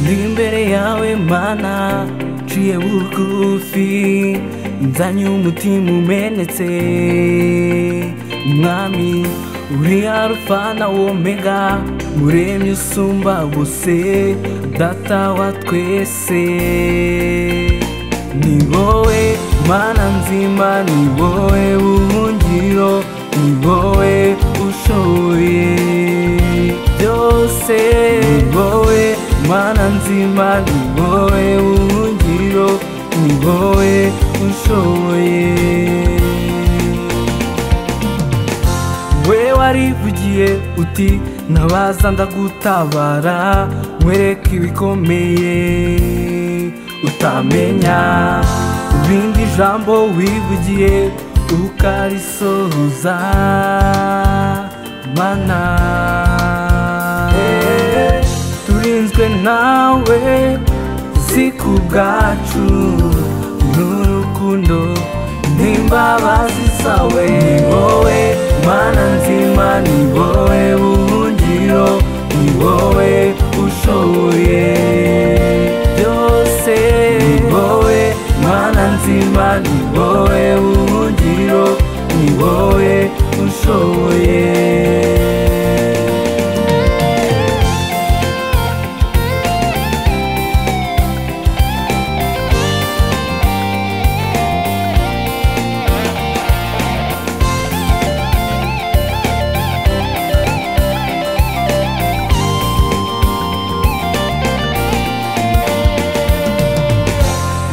Ni imbere yawe mana nciye bugufi nzanye umutima umenetse mwami uri arufa na omega muremye usumba bose data wa twese ni wowe mana nzima ni wowe buhungiro ni wowe ushoboye byose ni wowe mana nzima ni wowe buhungiro ni wowe ushoboye we warivugiye uti ntabaza ndagutabara nkwereka ibikomeye utamenya ibindi jambo wivugiye ukarisohoza mana turinzwe nawe si ku bwacu n'urukundo n'imbabazi zawe ni wowe mana nzima ni wowe buhungiro ni wowe ushoboye byose ni wowe mana nzima ni wowe buhungiro ni wowe ushoboye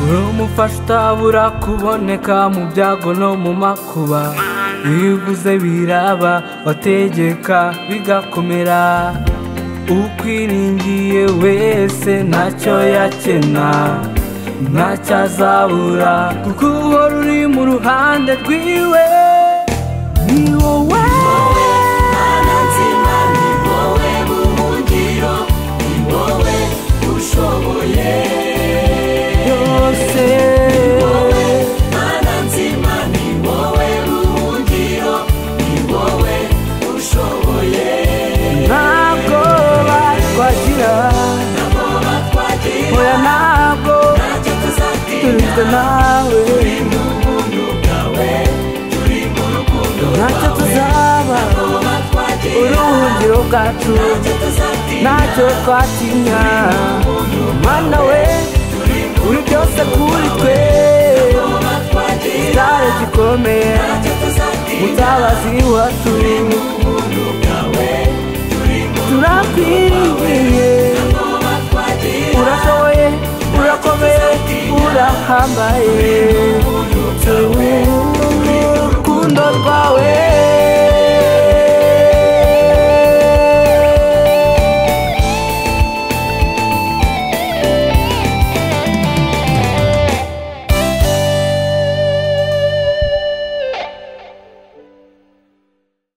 uri umufasha utabura kuboneka mu byago no mu makuba iyo uvuze biraba wategeka bigakomera ukwiringiye wese ntacyo yakena ntacyo azabura kuko uhora uri mu ruhande rwiwe ni wowe Mana nzima ni wowe buhungiro ni wowe ushoboye byose Mana nzima ni wowe buhungiro ni wowe ushoboye ntabwo batwagira nabo batwagira oya ntabwo ntacyo turinzwe tuzatinya nawe turi mu buntu bwawe turi mu rukundo ntacyo tuzaba nabo batwagira uruhungiro bwacu ntacyo tuzatinya ntacyo twatinya mana we uri byose kuri twe nabo batwagira cyaro gikomeye ntacyo tuzatinya mutabazi wacu turakwiriye urashoboye urakomeye urahambaye turi mu rukundo rwawe